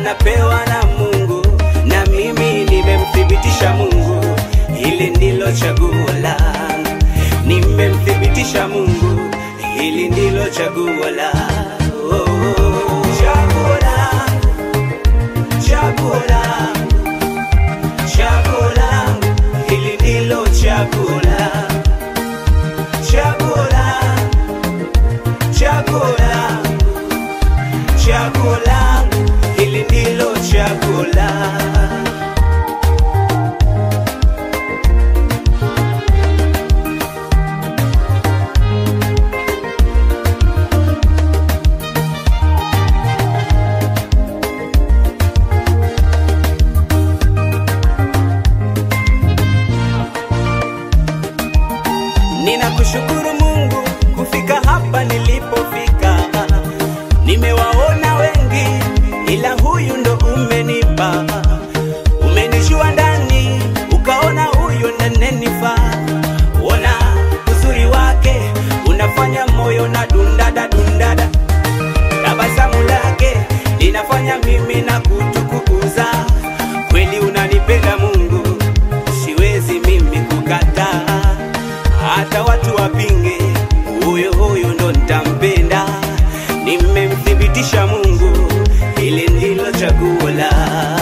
anapewa na Mungu, na mimi nimemthibitisha Mungu, hili ndilo chaguo langu. Nimemthibitisha Mungu, hili ndilo chaguo langu. Oh, oh, chaguo langu, chaguo langu, chaguo langu, hili ndilo chaguo langu, chaguo langu, chaguo langu chaguo langu, hili ndilo chaguo langu. Ninakushukuru Mungu kufika hapa nilipofika. Nimewaona wengi, ila huyu ndo umenipa. Umenijua ndani, ukaona huyu nanenifaa. Ona uzuri wake unafanya moyo na dundada dundada, tabasamu lake linafanya mimi na kutukukuza. Kweli unanipenda Mungu, siwezi mimi kukataa hata watu wapinge, huyo huyo ndo nitampenda. Nimemthibitisha Mungu, hili ndilo chaguo la